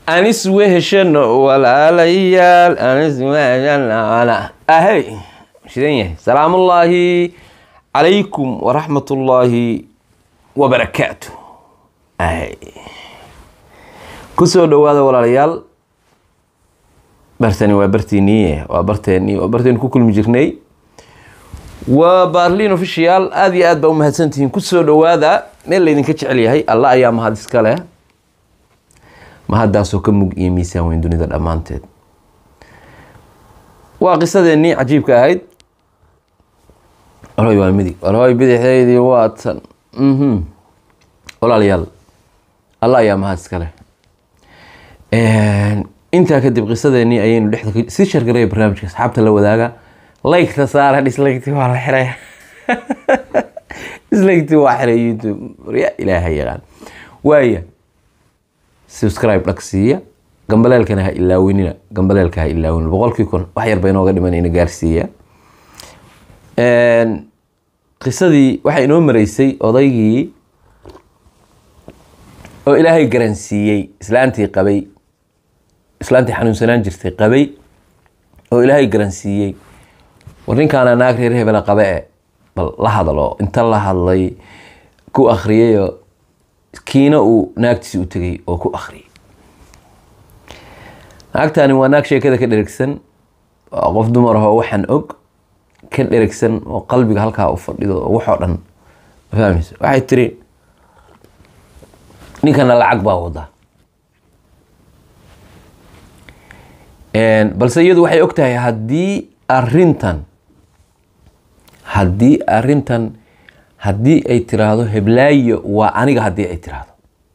aan isweheshano walaalayaal aan isweheshano ahey shidan yahay salaamullaahi calaykum waraxmatullaahi wabarakaatu ahey kusoo dhawaada walaalayaal bartani waa bartiiniye waa barteeni waa barteenu ku kulmi jirnay waa baarliin official aada iyo aad baa umahadsantihiin kusoo dhawaada meel laydinka jecel yahay alla ayaa mahad iska leh mahaddaasoo ka mug iyo miisaan weyn dunida dhammaanteed waa qisadeennii cajiibka ahayd walhoy waa midig walhoy bidixdeydii waa tan mhm walaalayaal alla ayaa mahad iska leh intaa kadib qisadeennii ayaynu dhexda si shargaraya barnaamijka asxaabta la wadaaga laygta saara dislaygti waa la xiray dislaygti waa xiray youtube ya ilaahay yaqaan waaya subscribe dhag siiya gambaleelkana ha ilaawinina gambaleelka ha ilaawinina boqolkii kun wax yarba inooga dhimanayna gaarsiiya qisadii waxaa inoo mareysay odaygii oo ilaahay garansiiyey islaantii qabay islaantii xanuunsanaan jirtay qabay oo ilaahay garansiiyey war ninkaana naag reer hebela qabe e bal la hadalo inta la hadlay ku akriyayo kiina uu naagtiisi u tegay oo ku akhriyay naagtani waa naag sheekada ka dherigsan waa qof dumar ahoo waxaan og ka dherigsan oo qalbiga halkaa u fadhido oo waxoo dhan fahmaysa waxay tiri ninkana lacag baa wadaa balse iyadu waxay og tahay haddii arintan haddii arintan haddii ay tiraahdo heblaayo waa aniga haddii ay tiraahdo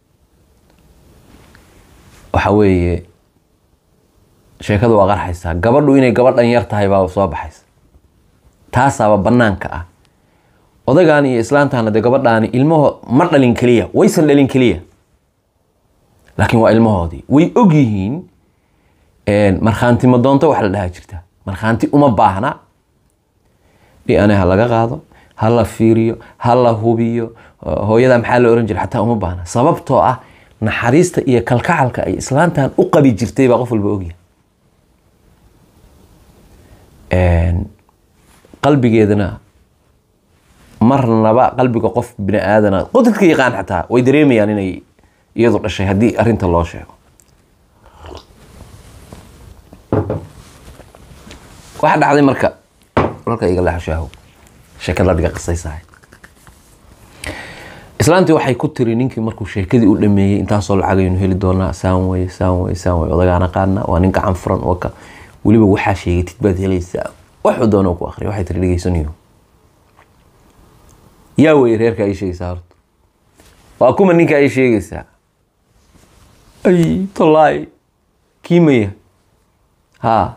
waxa weeye sheekada waa qarxaysaa gabadhu inay gabadhan yar tahay baa soo baxaysa taasaaba banaanka ah odaygan iyo islaantana dee gabadhaani ilmaho ma dhalin keliya waysan dhalin keliya laakiin waa ilmahoodii way og yihiin markhaanti madoonto wax la dhahaa jirta markhaanti uma baahna dna ha laga qaado ha la fiiriyo ha la hubiyo hooyada maxaa la oran jira xataa uma baahna sababtoo ah naxariista iyo kalkacalka ay islaantan u qabi jirtay baa qof walba ogyahay qalbigeedana marnaba qalbiga qof bini aadana qodadka yaqaan xataa way dareemayaan inay iyadu dhashay haddii arinta loo sheego waxaa dhacday marka walka iga laxashaaho sheekada adiga qisaysahay islaantii waxay ku tiri ninkii markuu sheekadii u dhameeyey intaasoo lacagaynu heli doonaa saan weye saan weye saan weye odagaana qaadna waa nin gacan furan waka weliba waxaa sheegatid baad helaysaa waxuu doona ku akriya waxay tiri dhegeysanayo yaa weye reerka ay sheegaysaa horta waa kuma ninka ay sheegaysaa ay tolaay kiimaya haa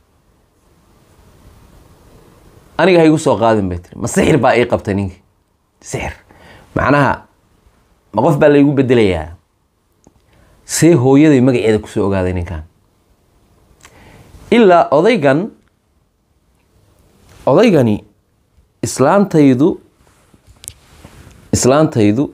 aniga ha igu soo qaadin bay tiri ma sixir baa ii qabtay ninkii sixir macnaha ma qof baa laygu bedelayaa see hooyaday magaceeda kusoo ogaaday ninkan ilaa odaygan odaygani islaantaydu islaantaydu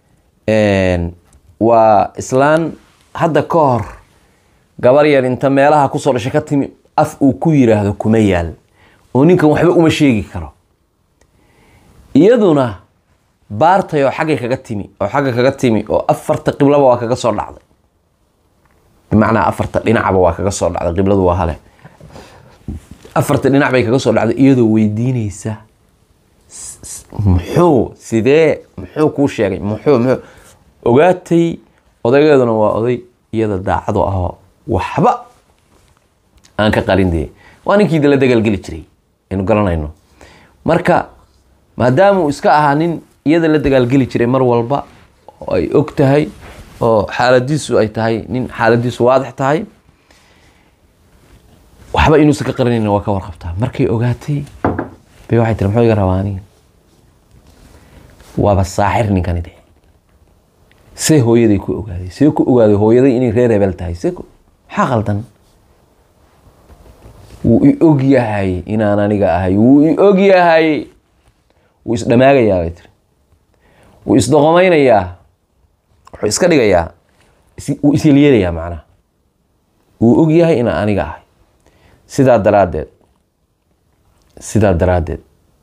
waa islaan hadda ka hor gabar yar inta meelaha kusoo dhashay ka timi af uu ku yiraahdo kuma yaal oo ninkan waxba uma sheegi karo iyaduna baartay oo xaggay kaga timi oo xagga kaga timi oo afarta qiblaba waa kaga soo dhacday bimacnaa afarta dhinacba waa kaga soo dhacday qibladu waa hale afarta dhinac bay kaga soo dhacday iyadoo weydiineysa muxuu sidee muxuu kuu sheegay muxuu muxuu ogaatay odaygeeduna waa oday iyada daacado ahoo waxba aan ka qarin dee waa ninkii dala dagaalgeli jiray aynu garanayno marka maadaama uu iska ahaa nin iyada la dagaalgeli jiray mar walba oo ay og tahay oo xaaladiisu ay tahay nin xaaladiisu waadix tahay waxba inuusan ka qarinayna waa ka warqabtaa markay ogaatay bay waxay tiri muxuu iga rabaa aniga waaba saaxir ninkani de see hooyaday ku ogaaday see ku ogaaday hooyaday inay reer hebel tahay see maxaa qaldan wuu i og yahay inaan aniga ahay wuu i og yahay wuu isdhamaagayaa bay tiri wuu isdoqomaynayaa wuxuu iska dhigayaa is- wuu isyeelyeelayaa macnaha uu og yahay inaan aniga ahay sidaa daraaddeed sidaa daraaddeed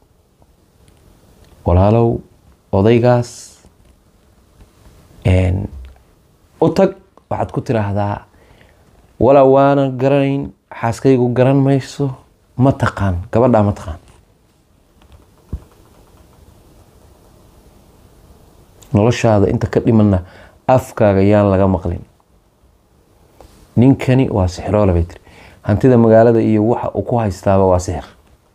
walaalow odaygaas u tag waxaad ku tiraahdaa walaa waana garanayn xaaskaygu garan mayso ma taqaan gabadhaa ma taqaan noloshaada inta ka dhimanna afkaaga yaan laga maqlin ninkani waa sixiroole bay tiri hantida magaalada iyo waxa uu ku haystaaba waa sixir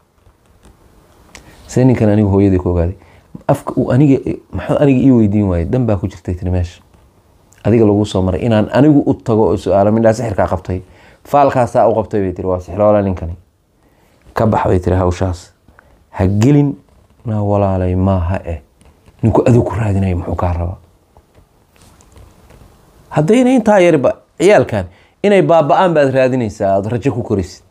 see ninkan anigu hooyadii ku ogaaday afka uu aniga maxuu aniga ii weydiin waayey dan baa ku jirtay tiri meesha adiga lagu soo maray inaan anigu u tago oo su-aalo midhaa sixirkaa qabtay faalkaasaa u qabtay bay tiri waa sixiroole ninkani ka bax bay tiri hawshaas ha gelin na walaalay maaha eh ninku aduu ku raadinayo muxuu kaa rabaa haddayna intaa yariba ciyaalkan inay baaba-aan baad raadinaysaa aada rajo ku korisid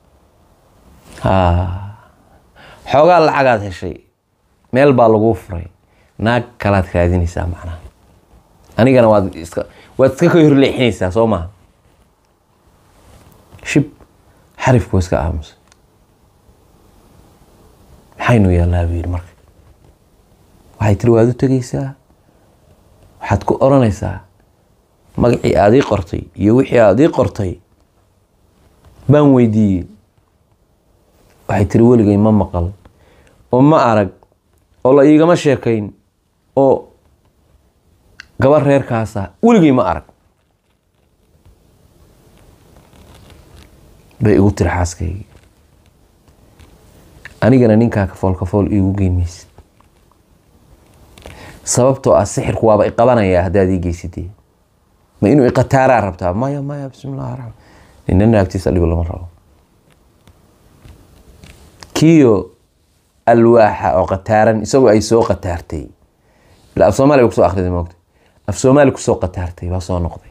xoogaa lacagaad heshay meel baa laguu furay naag kalaad raadinaysaa macnaha anigana waad iska waad iska ka horleexinaysaa soo maha shib xarifku waa iska aamusay maxaynu yaallaa buu yidhi marka waxay tiri waad u tegaysaa waxaad ku odhanaysaa magacii aad ii qortay iyo wixii aad ii qortay baan weydiiyey waxay tiri weligay ma maqal oo ma arag oo la iigama sheekayn oo gabar reerkaasa weligay ma arag bay igu tiri xaaskaygii anigana ninkaa kafool kafool iigu geyn maysid sababtoo ah sixirku waaba iqabanayaa haddaad ii geysatee ma inuu iqataaraa rabtaa maya maya bismillahi raxmaan nina naagtiisa dhigo lama rabo kiyo alwaaxa oo qataaran isagoo ay soo qataartay ila af soomaali bay kusoo akhriday moogta af soomaali kusoo qataartay baa soo noqday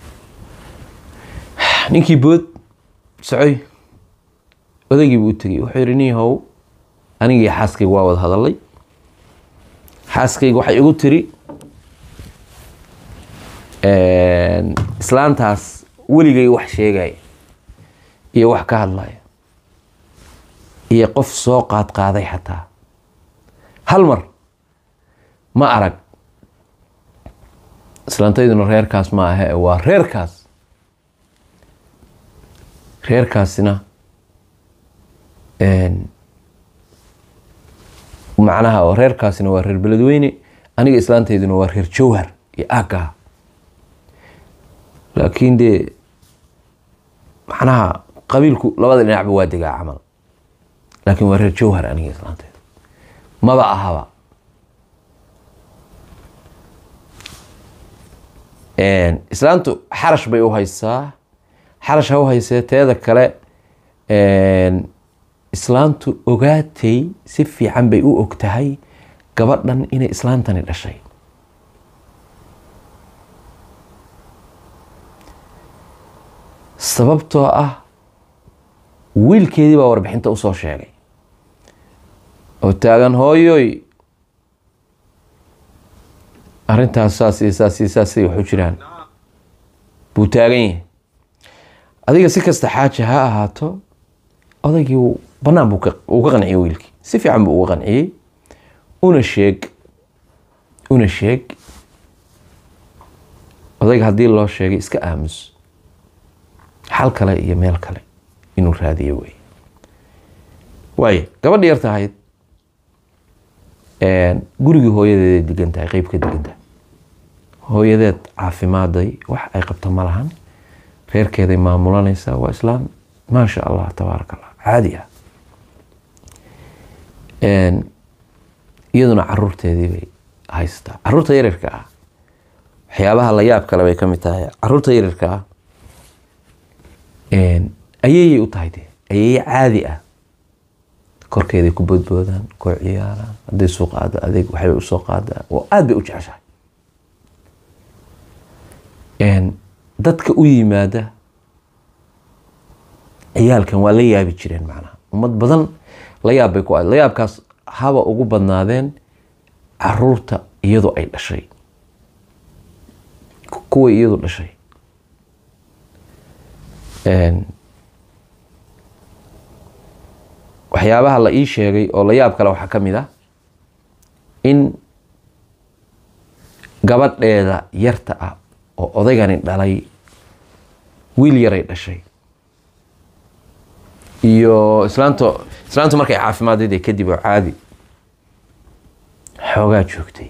ninkii bood socoy odaygii buu u tegey wuxuu yihi nin how anigii xaaskayga waa wada hadalay xaaskayga waxay igu tiri islaantaas weligay wax sheegaya iyo wax ka hadlaya iyo qof soo qaad qaaday xataa hal mar ma arag islaantayduna reerkaas ma ahe waa reerkaas reerkaasina macnaha reerkaasina waa reer beledweyne aniga islaantayduna waa reer jowhar iyo aagaha laakiin dee macnaha qabiilku labada dhinacba waa degaa camal laakiin waa reer jowhar aniga islaanteeda maba ahaba islaantu xarash bay u haysaa xarash ha u haysee teeda kale islaantu ogaatay si fiican bay u og tahay gabadhan inay islaantani dhashay sababtoo ah wiilkeedii baa warbixinta usoo sheegay oo taagan hooyoy arrintaas saas iyo saas iyo saasay waxu jiraan buu taagan yahay adiga si kasta xaaja ha ahaato odaygii bannaan buu uu ka qanciyey wiilkii si fiican buu uga qanciyey una sheeg una sheeg odayga haddii loo sheegay iska aamus xal kale iyo meel kale inuu raadiyo wey waayo gabadha yar tahayd gurigii hooyadeeday degan tahay qeyb ka degan tahay hooyadeed caafimaaday wax ay qabto ma lahan reerkeeday maamulanaysaa waa islaam maasha allah tabaaraka allah caadi ah iyaduna caruurteedii bay haystaa caruurta yaryarka ah waxyaabaha la yaab kale bay ka mid tahay caruurta yaryarka ah ayeeyay u tahay dee ayeeye caadi ah korkeeday ku boodboodaan koo ciyaaraan hadday soo qaado adeeg waxbay usoo qaadaan oo aada bay u jeceshahay dadka u yimaada ciyaalkan waa la yaabi jireen macnaha ummad badan la yaab bay ku ahayd la yaabkaas haba ugu badnaadeen caruurta iyadu ay dhashay kuway iyadu dhashay waxyaabaha la ii sheegay oo la yaab kale waxaa ka mid ah in gabadheeda yarta ah oo odaygani dhalay wiil yaray dhashay iyo islaanto islaantu markay caafimaaddeed ee kadib oo caadi xoogaa joogtay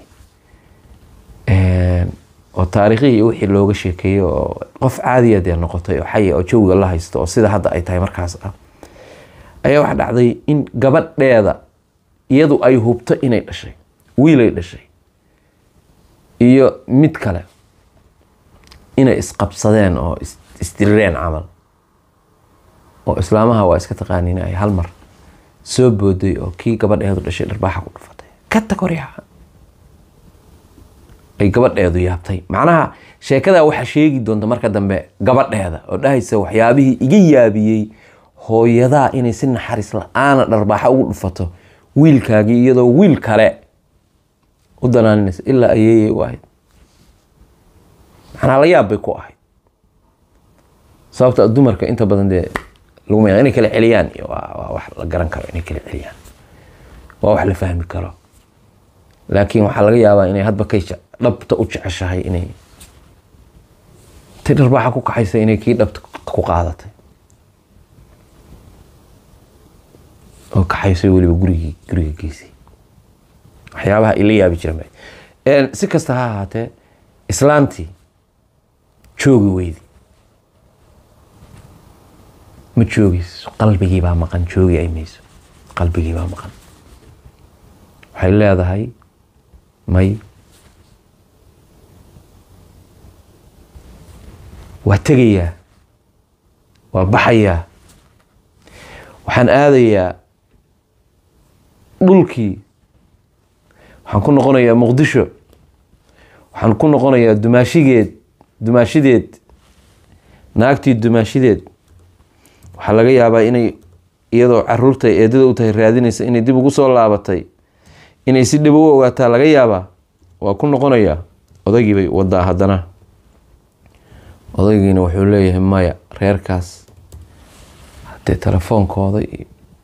oo taariikhihii iyo wixii looga sheekeeyey oo qof caadiya dee noqotay oo xaya oo jawiga la haysto oo sida hadda ay tahay markaas ah ayaa waxa dhacday in gabadheeda iyadu ay hubto inay dhashay wiilay dhashay iyo mid kale inay isqabsadeen oo isdirireen camal oo islaamaha waa iska taqaaniin ay hal mar soo booday oo kii gabadheedu dhashay dharbaaxa ku dhufatay ka tag horyaha ay gabadheedu yaabtay macnaha sheekadaa waxaa sheegi doonta marka dambe gabadheeda oo dhahaysa waxyaabihii iga yaabiyey hooyadaa inay si naxariis la-aana dharbaaxa ugu dhufato wiilkaagii iyadoo wiil kale u danaaninaysa ilaa ayeeyay u ahayd macnaha la yaab bay ku ahayd sababta dumarka inta badan dee lagu ma inay kala celiyaan waa wax la garan karo inay kala celiyaan waa wax la fahmi karo laakiin waxaa laga yaabaa inay hadba kay dhabta u jeceshahay inay ti dharbaaxa ku kaxaysa inay kii dhabta ku qaadatay oo kaxaysay weliba gurigii guriga geysay waxyaabaha ila yaabi jira si kasta ha ahaatee islaantii joogi weydi ma joogayso qalbigii baa maqan joogi ay mayso qalbigii baa maqan waxay leedahay may waa tegayaa waa baxayaa waxaan aadayaa dhulkii waxaan ku noqonayaa muqdisho waxaan ku noqonayaa dumaashigeed dumaashideed naagtii dumaashideed waxaa laga yaabaa inay iyadoo caruurta eedada u tahay raadinaysa inay dib ugu soo laabatay inay si dhib u ogaataa laga yaabaa waa ku noqonayaa odaygii bay wadaa haddana odaygiina wuxuu leeyahay maya reerkaas hadee telefoonkooda iyo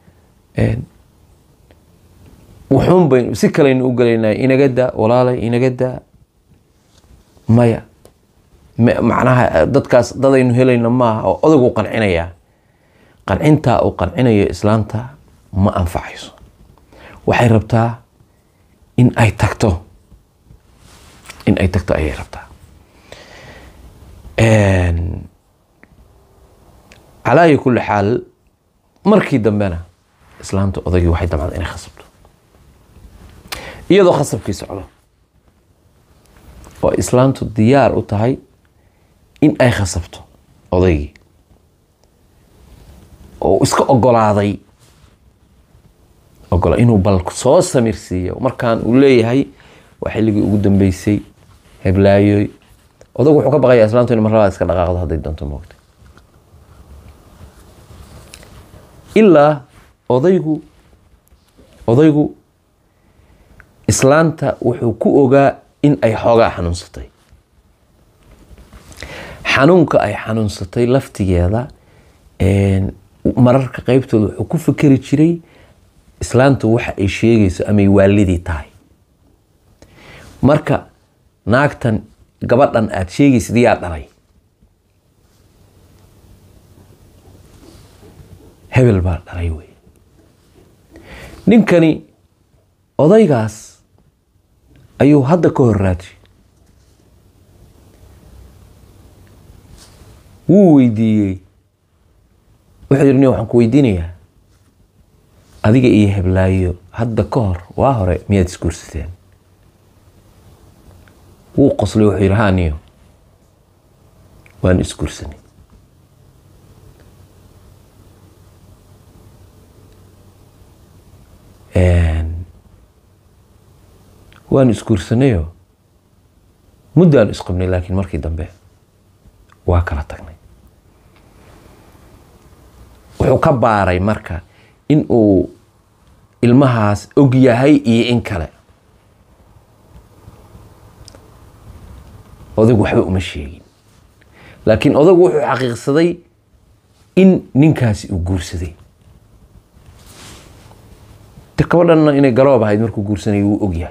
wuxuun bay si kalaynu u galaynaa inaga daa walaalay inaga daa maya macnaha dadkaas dadaynu helayno maaha oo odaygu qancinayaa qancintaa uu qancinayo islaanta ma anfacayso waxay rabtaa in ay tagto in ay tagto ayay rabtaa calaa ayi kulli xaal markii dambena islaamta odaygii waxay damcda inay khasabto iyadoo khasabkii socdo oo islaamtu diyaar u tahay in ay khasabto odaygii oo iska ogolaaday ogola inuu bal soo samirsiiyo markaan uu leeyahay waa xilligii ugu dambeysay heblaayoy odagu wuxuu ka baqayaa islaamtu in mar labaad iska dhaqaaqdo hadday doonto moogta ilaa odaygu odaygu islaanta wuxuu ku ogaa in ay xoogaa xanuunsatay xanuunka ay xanuunsatay laftigeeda mararka qeybtooda wuxuu ku fikeri jiray islaantu waxa ay sheegayso amay waalidii tahay marka naagtan gabadhan aada sheegaysid yaa dhalay hebel baa dhalay wey ninkani odaygaas ayuu hadda ka hor raajay wuu weydiiyey wuxuu yidhi nin waxaan ku weydiinayaa adiga iyo heblaayo hadda ka hor waa hore miyaad isguursateen wuu qoslay wuxuu yidhi haa niyo waan isguursanay waan isguursanayo muddaan isqabnay laakiin markii dambe waa kala tagnay wuxuu ka baaray marka in uu ilmahaas og yahay iyo in kale odaygu waxba uma sheegin laakiin odaygu wuxuu xaqiiqsaday in ninkaasi uu guursaday de gabadhanna inay galoob ahayd markuu guursanayay wuu ogyahay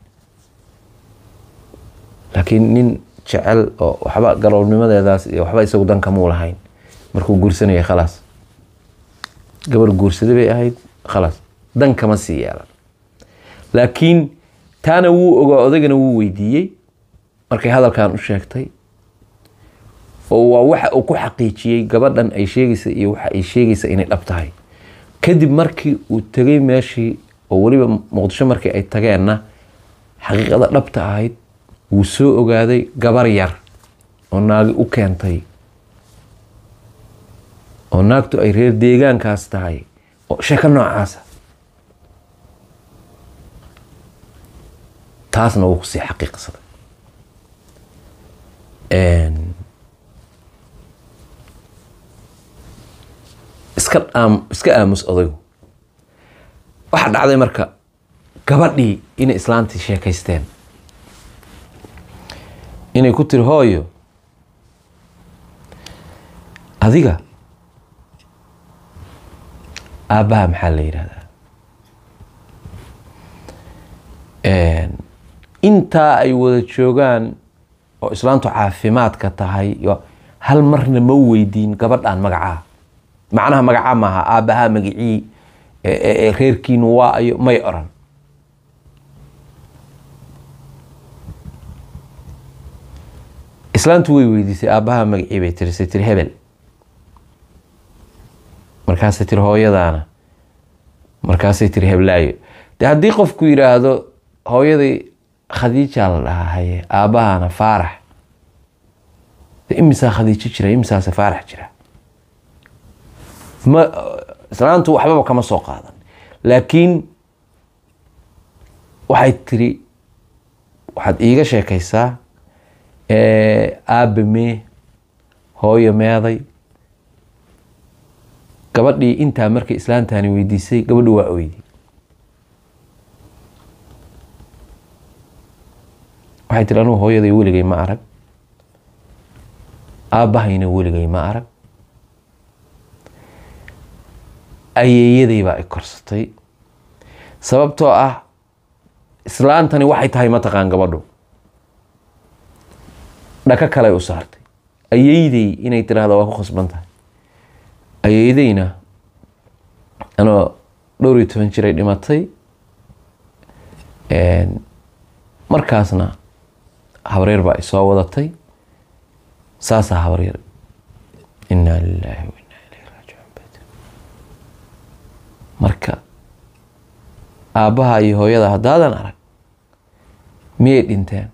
laakiin nin jecel oo waxba galoobnimadeedaas iyo waxba isagu dankamuu lahayn markuu guursanayay khalaas gabar guursaday bay ahayd khalaas dan kama sii yeelan laakiin taana wuu ogaa odagana wuu weydiiyey markay hadalkan u sheegtay oo waa waxa uu ku xaqiijiyey gabadhan ay sheegaysa iyo waxa ay sheegaysa inay dhab tahay kadib markii uu tegay meeshii oo weliba muqdisho markii ay tageenna xaqiiqada dhabta ahayd wuu soo ogaaday gabar yar oo naagi u keentay oo naagtu ay reer deegaankaas tahay oo sheeko noocaasa taasna wuu kusii xaqiiqsaday iska aam iska aamus odaygu waxaa dhacday marka gabadhii inay islaantii sheekaysteen inay ku tiri hooyo adiga aabbaha maxaa la yidhahdaa intaa ay wada joogaan oo islaantu caafimaadka tahay iyo hal marna ma weydiin gabadhan magacaa macnaha magacaa maaha aabbahaa magicii reerkiinu waa ayo may oran islaantu way weydiisay aabbahaa magacii bay tiri say tiri hebel markaasay tiri hooyadaana markaasay tiri heblaayo de haddii qofku yidhaahdo hooyaday khadiijaa la dhahaa haye aabbahaana faarax de imisaa khadiijo jira imisaase faarax jira ma islaantu waxbaba kama soo qaadan laakiin waxay tiri waxaad iiga sheekaysaa aabbe mee hooyo meeday gabadhii intaa markay islaantani weydiisay gabadhi waa oydi waxay tiri anugu hooyaday weligay ma arag aabbahayna weligay ma arag ayeeyaday baa i korsatay sababtoo ah islaantani waxay tahay mataqaan gabadhu dhaka kale u saartay ayeydey inay tiraahdo waa ku khasban tahay ayeydeyna anoo dhowr iyo toban jiray dhimatay markaasna habreer baa isoo wadatay saasaa habreer inaa lilaahi wa inaa ilayhi raajicuun bay tiri marka aabbaha iyo hooyada haddaadan arag miyay dhinteen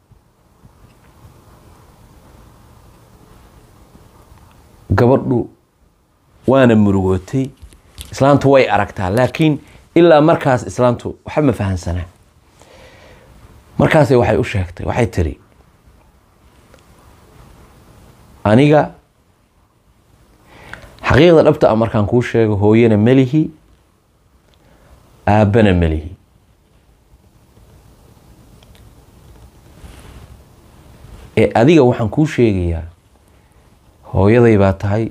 gabadhu waana murugootay islaantu way aragtaa laakiin ilaa markaas islaantu waxba ma fahansanaa markaasay waxay u sheegtay waxay tiri aniga xaqiiqda dhabta a markaan kuu sheego hooyana melihi aabbana melihi ee adiga waxaan kuu sheegayaa hooyaday baa tahay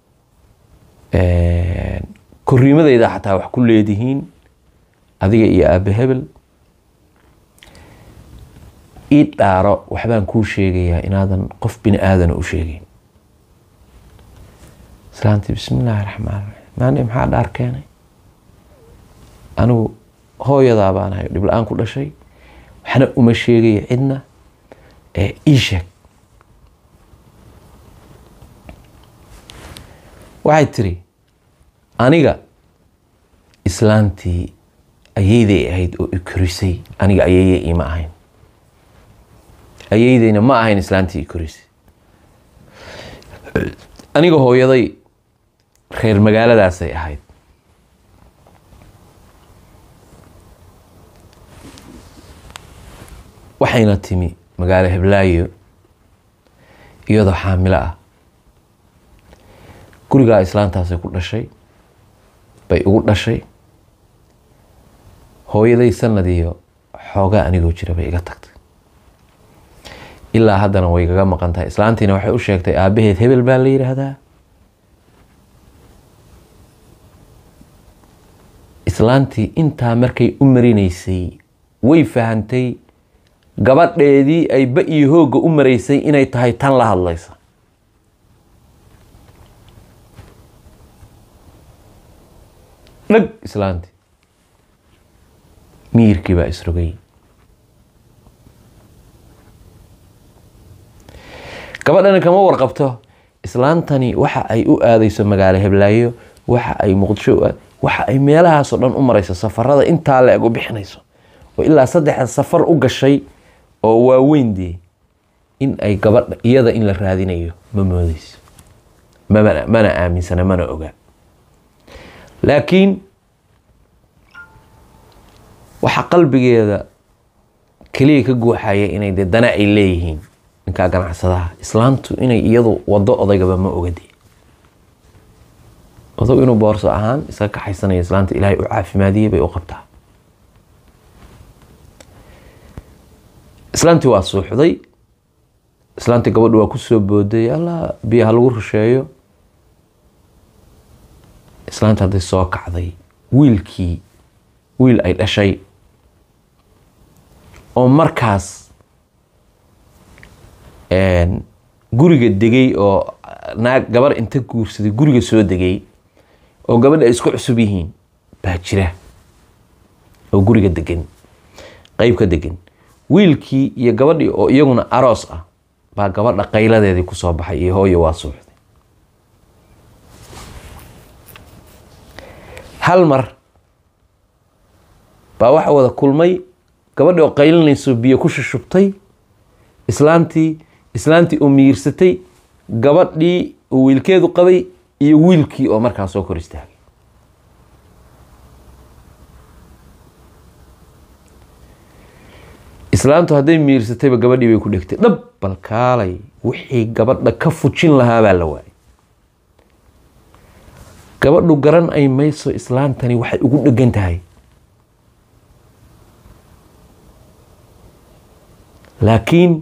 koriimadeyda xataa wax ku leedihiin adiga iyo aabbe hebel ii dhaaro waxbaan kuu sheegayaa inaadan qof bini aadana u sheegeyn islaantii bismi illaahi raxmaan raxiim maani maxaa dhaar keenay anigu hooyadaa baan ahay dhib la-aan ku dhashay waxna uma sheegaya cidna ee ii sheeg waxay tiri aniga islaantii ayeyday ahayd oo i korisay aniga ayeeye iima ahayn ayeydeyna ma ahayn islaantii i korisay aniga hooyaday reer magaaladaasay ahayd waxayna timi magaalo heblaayo iyadoo xaamilo ah gurigaa islaantaasay ku dhashay bay ugu dhashay hooyaday sanadiyo xoogaa anigoo jira bay iga tagtay ilaa haddana way gaga maqan tahay islaantiina waxay u sheegtay aabbaheed hebel baa la yidhaahdaa islaantii intaa markay u marinaysay way fahantay gabadheedii ay ba iyo hoogga u maraysay inay tahay tan la hadlaysa dhag islaantii miyirkii baa isrogay gabadhani kama warqabto islaantani waxa ay u aadayso magaalo heblaayo waxa ay muqdisho u aad waxa ay meelahaasoo dhan u marayso safarada intaa la eg u bixinayso oo ilaa saddexda safar u gashay oo waaweyn dee in ay gabadha iyada in la raadinayo ma moodeyso mamana mana aaminsana mana oga laakiin waxa qalbigeeda keliya ka guuxaya inay dee dana ay leeyihiin ninkaa ganacsadaha islaantu inay iyadu wado odaygaba ma ogade odag inuu boorso ahaan iska kaxaysanaya islaanta ilaahay u caafimaadiyey bay u qabtaa islaantii waa suuxday islaantii gabadhu waa kusoo booday alla biyaha lagu rusheeyo islaanta hadday soo kacday wiilkii wiil ay dhashay oo markaas guriga degay oo naag gabar inta guursaday guriga soo degay oo gabadha ay isku cusub yihiin baa jira oo guriga degan qeyb ka degan wiilkii iyo gabadhii oo iyaguna aroos ah baa gabadha qayladeedii kusoo baxay iyo hooyo waa suuxday hal mar baa waxa wada kulmay gabadhii oo qaylinayso biyo ku shushubtay islaantii islaantii oo miyirsatay gabadhii oo wiilkeedu qabay iyo wiilkii oo markaa soo kor istaagay islaantu hadday miirsatayba gabadhii bay ku dhegtay dhab bal kaalay wixii gabadha ka fujin lahaa baa la waayay gabadhu garan ay mayso islaantani waxay ugu dhegan tahay laakiin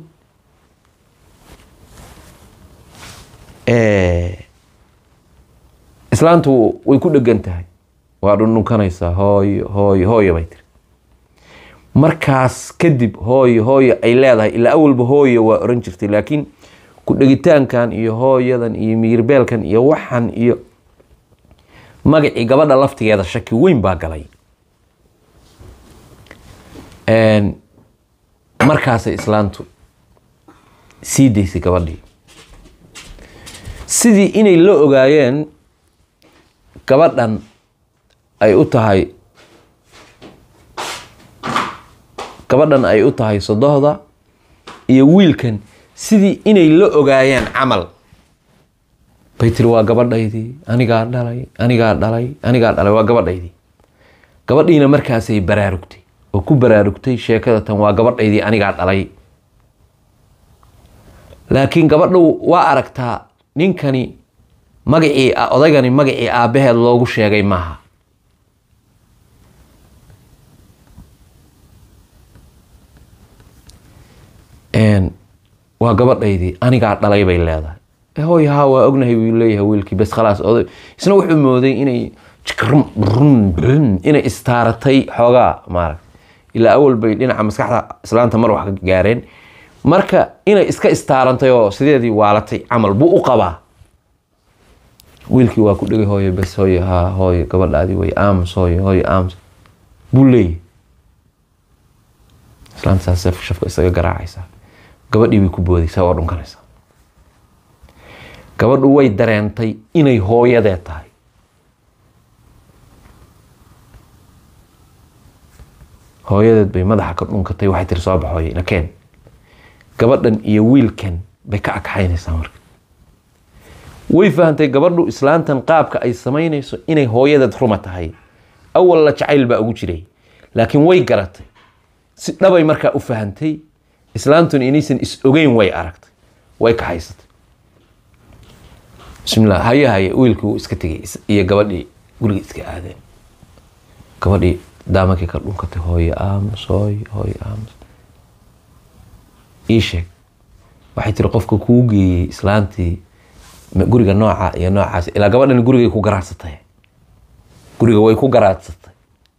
islaantu way ku dhegan tahay waa dhundhunkanaysaa hooyo hooyo hooyo bay tiri markaas kadib hooyo hooyo ay leedahay ilaa awalba hooyo waa oran jirtay laakiin ku dhegitaankan iyo hooyadan iyo miyirbeelkan iyo waxan iyo magacii gabadha laftigeeda shaki weyn baa galay markaasay islaantu sii daysay gabadhii sidii inay la ogaayeen gabadhan ay u tahay gabadhan ay u tahay sodohda iyo wiilkan sidii inay la ogaayeen camal bay tiri waa gabadhaydii anigaa dhalay anigaa dhalay anigaa dhalay waa gabadhaydii gabadhiina markaasay baraarugtay oo ku baraarugtay sheekada tan waa gabadhaydii anigaa dhalay laakiin gabadhu waa aragtaa ninkani magacii odaygani magacii aabbaheed loogu sheegay maaha waa gabadhaydii anigaa dhalay bay leedahay hooy haa waa ognahay buu leeyahay wiilkii bes khalaas oday isna wuxuu mooday inay inay istaaratay xoogaa maaragta ilaa awal bay dhinaca maskaxda islaanta mar wax ka gaareen marka inay iska istaarantay oo sideedii waalatay camal buu u qabaa wiilkii waa ku dhegay hooyo bes hooyo haa hooyo gabadhaadii way aamus hooyo hooyo aamus buu leeyahay islaanta saas shafka isaga garaacaysaa gabadhii bay ku boodaysaa oo dhunkanaysaa gabadhu way dareentay inay hooyadee tahay hooyadeed bay madaxa ka dhunkatay waxay tiri soo baxooye nakeen gabadhan iyo wiilkan bay ka agxaynaysaa marka way fahantay gabadhu islaantan qaabka ay samaynayso inay hooyadeed ruma tahay awal la jacayl baa ugu jiray laakiin way garatay si dhabay markaa u fahantay islaantuna inaysan is ogeyn way aragtay way kaxaysatay bismillah haye haye wiilkii wuu iska tegay iyo gabadhii guriga iska aadeen gabadhii daamankii ka dhunkatay hooyo aamus hooyo hooyo aamus ii sheeg waxay tiri qofka kuu geeyey islaantii guriga nooca iyo noocaas ilaa gabadhan gurigay ku garaacsatay guriga way ku garaacsatay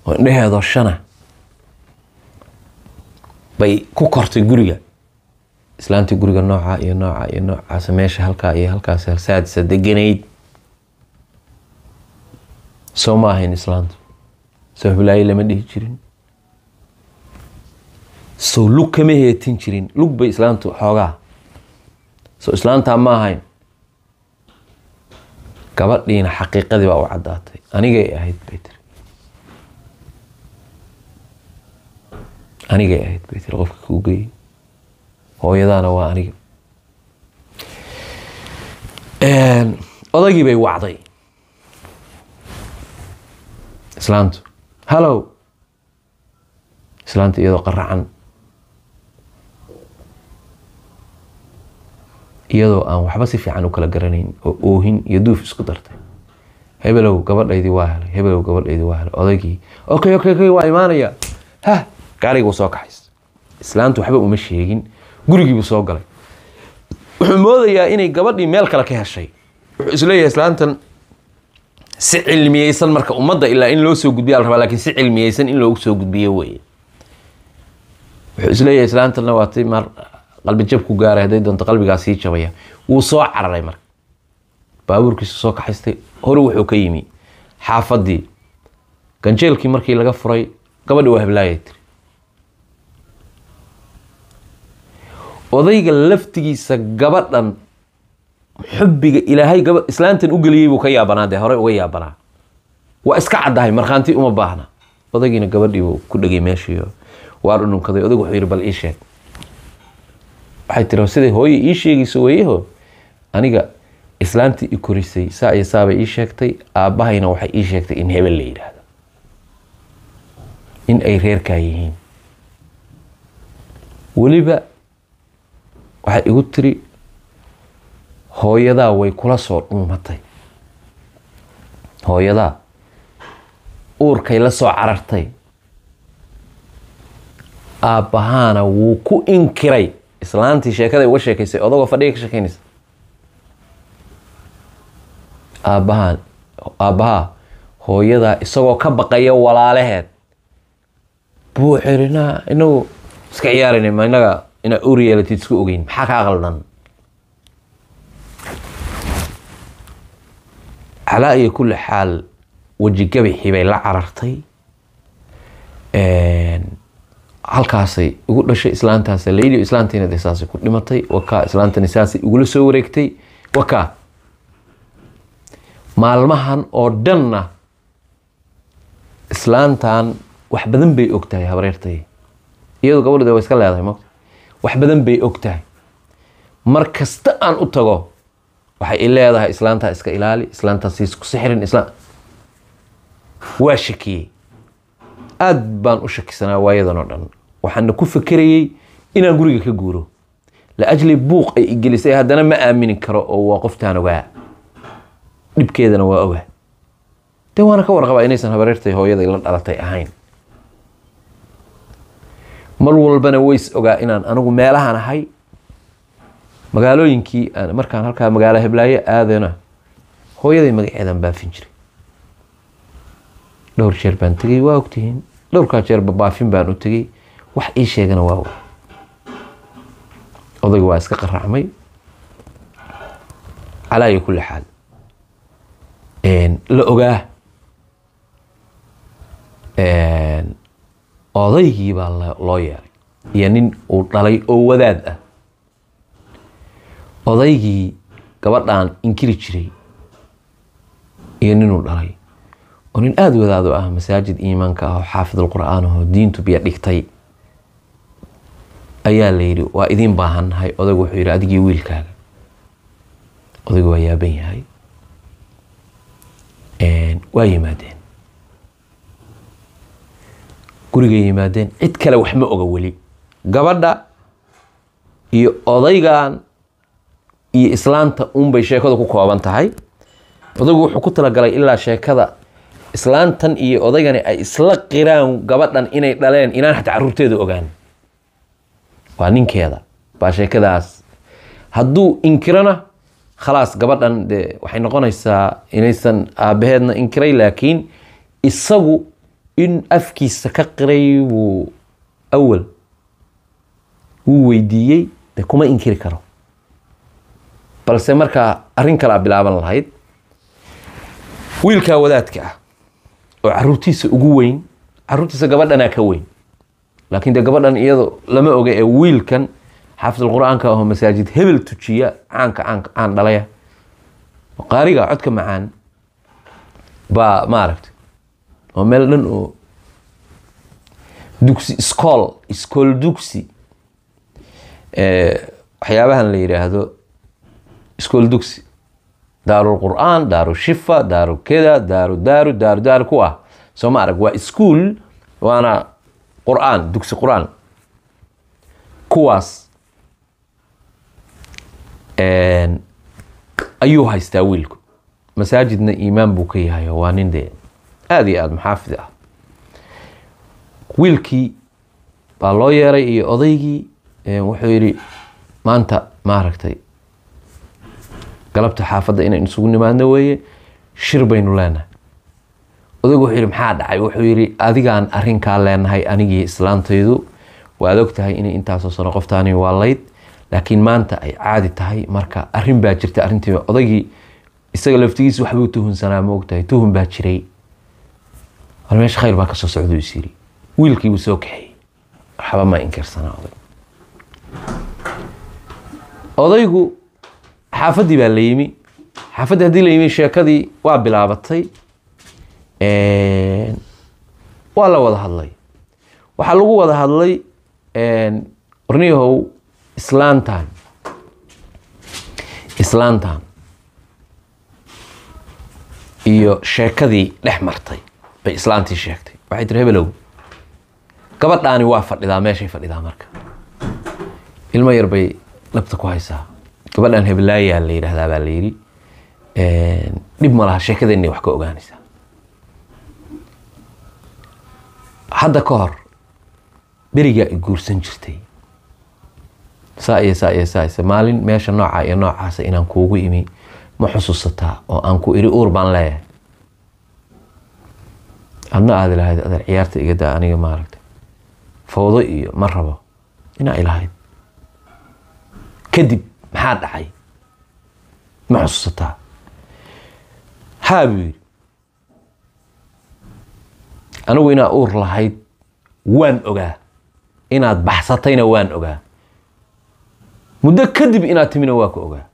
oo indheheedoo shana bay ku kortay guriga islaantii guriga nooca iyo nooca iyo noocaas meesha halkaa iyo halkaas saadisa deganayd soo ma ahayn islaantu soo hiblaayo lama dhihi jirin soo lug kama heetin jirin lug bay islaantu xoogaa soo islaantaa ma ahayn gabadhiina xaqiiqadii baa u caddaatay anigay ahayd bay tiri anigay ahayd bay tiri qofka kuu geeyey hooyadaana waa aniga odaygii bay wacday islaantu hallow islaanta iyadoo qaracan iyadoo aan waxba si fiican u kala garanayn oo oohin iyo duuf isku dartay hebelow gabadhaydii waa helay hebelow gabadhaydii waa helay odaygii okay okay okay waa imaanaya ha gaarigii buu soo kaxays islaantu waxba uma sheegin gurigii buu soo galay wuxuu moodayaa inay gabadhii meel kale ka heshay wuxuu isleeyahay islaantan si cilmiyeysan marka ummadda ilaa in loo soo gudbiya la rabaa lakin si cilmiyeysan in loogu soo gudbiyo weye wuxuu isleeyahay islaantanna waa ti mar qalbi jab ku gaaray hadday doonto qalbigaa sii jabaya wuu soo cararay marka baabuurkiisu soo kaxaystay hore wuxuu ka yimi xaafadii ganjeelkii markii laga furay gabadhi waa heblaayay tiri odayga laftigiisa gabadhan xubbiga ilaahay gaba islaantan u geliyey buu ka yaabanaa dee hore uga yaabanaa waa iska caddahay markhaanti uma baahna odaygiina gabadhii buu ku dhegay meeshiiyo waa dhununkaday odaygu wuxuu yidhi bal ii sheeg waxay tiri siday hooye ii sheegayso weeyaho aniga islaantii i korisay saa iyo saabay ii sheegtay aabbahayna waxay ii sheegtay in hebel la yidhaahdo in ay reerkaa yihiin weliba waxay igu tiri hooyadaa way kula soo dhuumatay hooyadaa uurkay la soo carartay aabbahaana wuu ku inkiray islaantii sheekaday uga sheekaysay odagoo fadhiga ka sheekeynaysa aabbahaan aabbahaa hooyadaa isagoo ka baqaya walaalaheed buu xiri naa inagu iska ciyaarayna ma inaga inaa uur yeelatid isku ogeyn maxaa kaa qaldan calaa iyo kulli xaal weji gabixii bay la carartay halkaasay ugu dhashay islaantaas layli islaantiina de saasay ku dhimatay wakaa islaantani saasay igula soo wareegtay wakaa maalmahan oo dhanna islaantan wax badan bay og tahay habreertay iyadoo gabadhde waa iska leedahay mota wax badan bay og tahay mar kasta aan u tago waxay i leedahay islaantaa iska ilaali islaantaa siis ku sixirin islaan waa shakiyey aada baan u shakisanaa waayadan oo dhan waxaana ku fekerayey inaan guriga ka guuro la ajli buuq ay igelisay haddana ma aamini karo oo waa qoftaan ogaa dhibkeedana waa ogaa dee waana ka warqabaa inaysan habareertay hooyaday la dhalatay ahayn mar walbana ways ogaa inaan anigu meelahan ahay magaalooyinkii markaan halkaa magaalo heblaayo aadana hooyaday magaceedan baafin jiray dhowr jeer baan tegey waa ogtihiin dhowrkaa jeerba baafin baan u tegey wax ii sheegana waa og odayga waa iska qaracmay calaa iyo kulli xaal la ogaa odaygii baa loo yeeray iyo nin uu dhalay oo wadaad ah odaygii gabadhan inkiri jiray iyo ninuu dhalay oo nin aada wadaad u ah masaajid iimaanka ah oo xaafidul qur-aan ahoo diintu biyo dhigtay ayaa la yidhi waa idiin baahannahay odaygu wuxuu yidhi adigii wiilkaaga odaygu waa yaaban yahay waa yimaadeen gurigay yimaadeen cid kale wax ma oga weli gabadha iyo odaygan iyo islaanta unbay sheekadu ku kooban tahay odaygu wuxuu ku talagalay ilaa sheekada islaantan iyo odaygani ay isla qiraan gabadhan inay dhaleen inaan xataa caruurteeda ogaan waa ninkeeda baa sheekadaas hadduu inkirana khalaas gabadhan de waxay noqonaysaa inaysan aabaheedna inkiray laakiin isagu in afkiisa ka qiray wuu awal wuu weydiiyey de kuma inkiri karo balse markaa arrin kalea bilaaban lahayd wiilkaa wadaadka ah oo caruurtiisa ugu weyn caruurtiisa gabadhanaa ka weyn laakiin de gabadhan iyado lama oga ee wiilkan xaafidulqur-aanka aho masaajid hebel tujiya caanka caanka caan dhalaya qaariga codka macaan baa maaragta oo meel dhan oo dugsi iskool iskool dugsi waxyaabahan la yidhaahdo iskool dugsi daaru qur'aan daaru shifa daaru keda daaru daaru daaru daaru ku ah soo ma arag waa iskuol waana qur'aan dugsi qur'aan kuwaas ayuu haystaa wiilku masaajidna iimaan buu ka yahay waa nin dee aada iyo aada maxaafid ah wiilkii baa loo yeeray iyo odaygii wuxuu yidhi maanta maaragtay galabta xaafadda inaynu isugu nimaadno weeye shir baynu leenahay odaygu wuxuu yidhi maxaa dhacay wuxuu yidhi adigaan arrinkaa leenahay anigii islaantaydu waad og tahay inay intaasoo sano qoftaani waa layd laakiin maanta ay caadi tahay marka arrin baa jirta arrintii odaygii isaga laftigiisa waxbuu tuhunsanaa ma ogtahay tuhun baa jiray war meesha khayr baa kasoo socduu is yiri wiilkii buu soo kaxeeyey waxba ma inkirsanaa oday odaygu xaafaddii baa la yimi xaafaddii haddii la yimi sheekadii waa bilaabatay waa la wada hadlay waxaa lagu wada hadlay orniyahow islaantan islaantan iyo sheekadii dhex martay bay islaantii sheegtay waxay tiri hebelow gabadhaani waa fadhidaa meeshay fadhidaa marka ilmo yar bay labta ku haysaa gabadhan hebelaayaa la yidhaahdaa baa la yidhi dhib ma laha sheekadeenna wax ka ogaanaysaa hadda ka hor berigaa i guursan jirtay saa iyo saa iyo saa ise maalin meesha noocaa iyo noocaasa inaan kuugu imi ma xusuusataa oo aan ku iri uur baan leeyahay adna aad ilahayd adeer ciyaarta iga daa aniga maaragtay fawdo iyo ma rabo inaa ilahayd kadib maxaa dhacay ma xusuusataa haa buu yidhi anigu inaa uur lahayd waan ogaa inaad baxsatayna waan ogaa muddo kadib inaad timina waa ku ogaa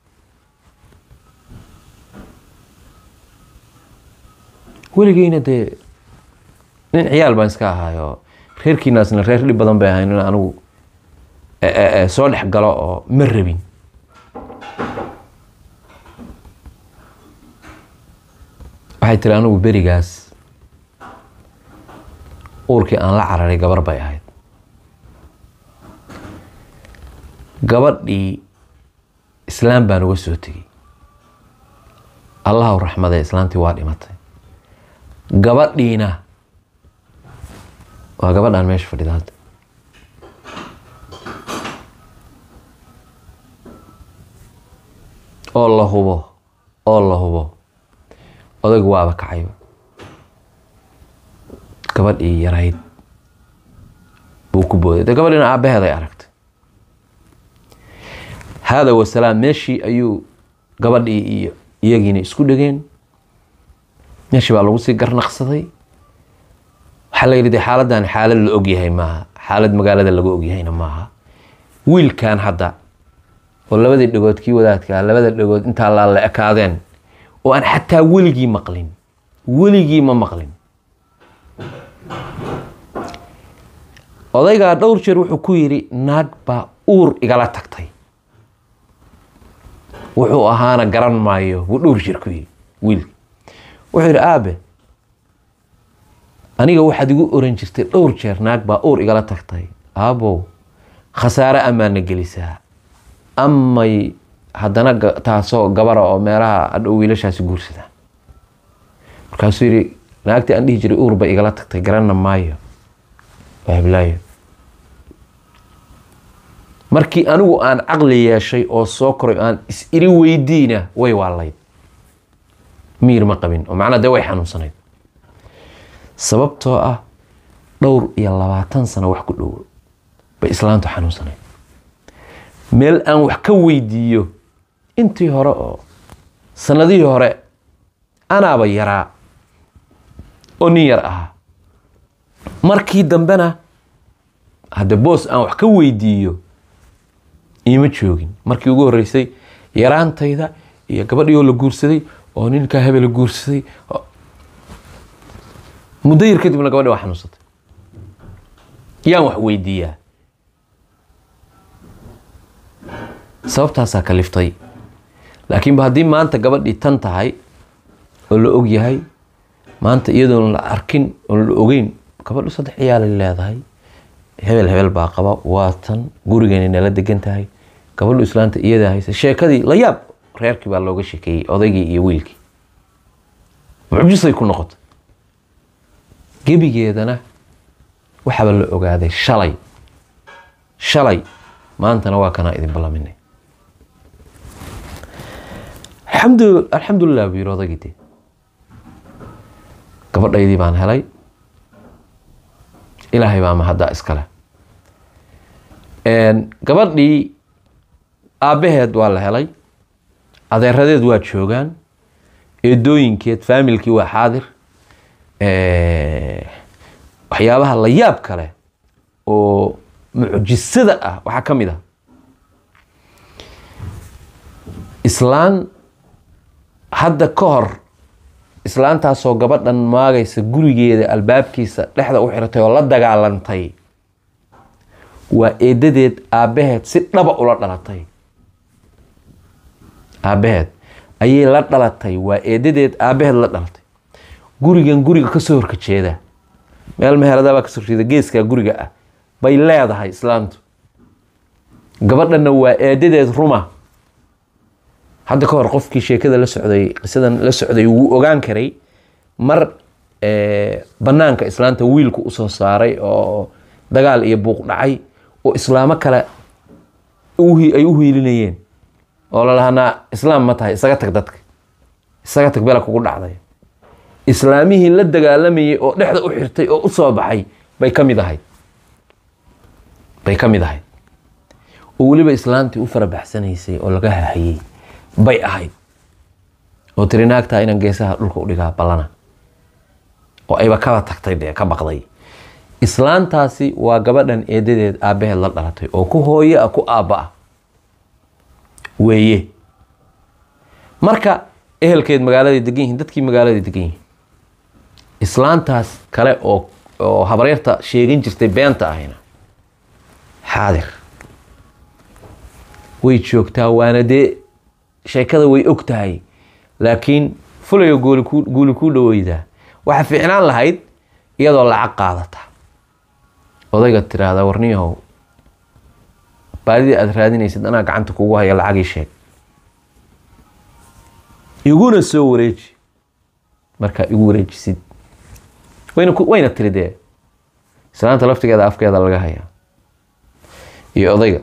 weligeyna dee nin ciyaal baan iska ahaayo reerkiinaasna reer dhib badan bay ahayn in anigu soo dhex galo oo ma rabin waxay tiri anigu berigaas uurkii aan la cararay gabar bay ahayd gabadhii islaam baan uga soo tegey allahu raxmadee islaantii waa dhimatay gabadhiina waa gabadhaan meesha fadhida hadda oo la hubo oo la hubo odaygu waaba kacayba gabadhii yarayd buu ku booday dee gabadhiina aabbaheeday aragtay haada wasalaam meeshii ayuu gabadhii iyo iyagiina isku dhegeen meeshii baa lagu sii garnaqsaday waxaa la yidhi de xaaladdan xaalad la ogyahay maaha xaalad magaalada lagu ogyahayna maaha wiilkan hadda oo labadii dhagood kii wadaadkaa labada dhagood intaa laa la ekaadeen oo aan xataa weligii maqlin weligii ma maqlin odaygaa dhowr jeer wuxuu ku yidhi naag baa uur igala tagtay wuxuu ahaana garan maayo buu dhowr jeer ku yidhi wiilki wuxuu yidhi aabe aniga waxaad igu oran jirtay dhowr jeer naag baa uur igala tagtay aabow khasaare amaana gelisaa amay haddana taasoo gabara oo meelaha adhow wiilashaasi guursadaan markaasuu yidhi naagtii aan dhihi jiray uur bay igala tagtay garanna maayo waa heblaayo markii anigu aan caqli yeeshay oo soo koray aan is iri weydiina way waalayd miir ma qabin oo macnaa dee way xanuunsanayd sababtoo ah dhowr iyo labaatan sano wax ku dhow bay islaantu xanuunsanay meel aan wax ka weydiiyo intii hore oo sanadihii hore anaaba yaraa oo nin yar ahaa markii dambena hadde boos aan wax ka weydiiyo iima joogin markii ugu horreysay yaraantayda iyo gabadhii oo la guursaday oo ninkaa hebel la guursaday muddo yar kadibna gabadhi waa xanuunsatay yaan wax weydiiyaa sababtaasaa kaliftay laakiinba haddii maanta gabadhii tan tahay oo la og yahay maanta iyadoon la arkin oon la ogeyn gabadhu saddex ciyaalay leedahay hebel hebel baa qaba waa tan gurigeena nala degan tahay gabadhu islaanta iyadaa haysa sheekadii la yaab reerkii baa looga shekeeyey odaygii iyo wiilkii mucjisay ku noqotay gebigeedana waxaaba la ogaaday shalay shalay maantana waa kanaa idin ballaminay alxamdu alxamdulilah buu yiri odaygii dee gabadhaydii baan helay ilaahay baa mahaddaa iskale gabadhii aabbaheed waa la helay adeeradeed waa joogaan eedooyinkeed faamilkii waa xaadir waxyaabaha la yaab kale oo mucjisada ah waxaa ka mid ah islaan hadda ka hor islaantaasoo gabadhan maagaysa gurigeeda albaabkiisa dhexda u xiratay oo la dagaalantay waa eedadeed aabbaheed si dhaba ula dhalatay aabbaheed ayay la dhalatay waa eedadeed aabbaheed la dhalatay gurigan guriga kasoo horka jeeda meel meheladabaa kasoo horjeeda geeskaa guriga ah bay leedahay islaantu gabadhanna waa eedadeed ruma hadda ka hor qofkii sheekada la socday qisadan la socday wuu ogaan karay mar banaanka islaanta wiilku usoo saaray oo dagaal iyo buuq dhacay oo islaamo kale ay u hiilinayeen oo lalahanaa islaam ma tahay isaga tag dadka isaga tag bela kugu dhacday islaamihii la dagaalamayay oo dhexda u xirtay oo u soo baxay bay ka mid ahayd bay ka mid ahayd oo weliba islaantii u farabaxsanaysay oo laga hahayey bay ahayd oo tiri naagtaa inaan geesaha dhulka u dhigaa ballana oo ayba kaba tagtay dee ka baqday islaantaasi waa gabadhan eedadeed aabbaheed la dhalatay oo ku hooye ah ku aabba ah weeye marka ehelkeed magaaladay degan yihiin dadkii magaaladay degan yihiin islaantaas kale oo oo habaryarta sheegan jirtay beenta ahayna xaadir way joogtaa waana dee sheekada way og tahay laakiin fulayo gooli ku guuli kuu dhaweydaa waxaa fiicnaan lahayd iyadoo lacag qaadata odayga tiraahdaa warniyahow baadidii aada raadinaysid anaa gacanta kugu haya lacagii sheeg iguna soo wareeji markaa igu wareejisid wayna wayna tiri dee islaanta laftigeeda afkeeda laga hayaa iyo odayga